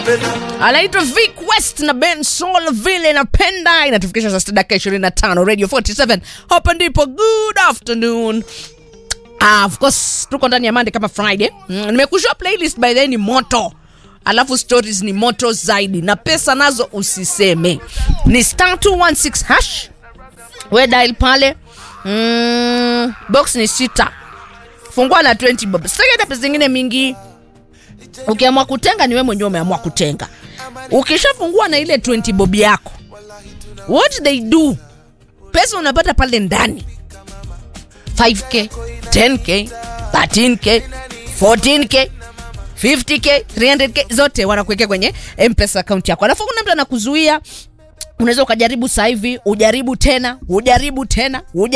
anaitwa Vic West na Ben Sol vile napenda inatufikisha saa sita dakika 25 Radio 47 hapa ndipo good afternoon Ah, of course tuko ndani ya Monday kama Friday. Mm, nimekushia playlist by the way ni moto. Alafu stories ni moto zaidi na pesa nazo usiseme. Ni star 216 hash. We dial pale. Mm, box ni sita. Fungua na 20 bob. Sitaki hata pesa zingine mingi. Ukiamua kutenga ni wewe mwenyewe umeamua kutenga. Ukishafungua na ile 20 bob yako. What they do? Pesa unapata pale ndani. 5k 10k 13k 14k 50k 300k zote wanakuwekea kwenye mpesa account yako alafu kuna mtu anakuzuia unaweza ukajaribu sasa hivi ujaribu tena ujaribu tena ujaribu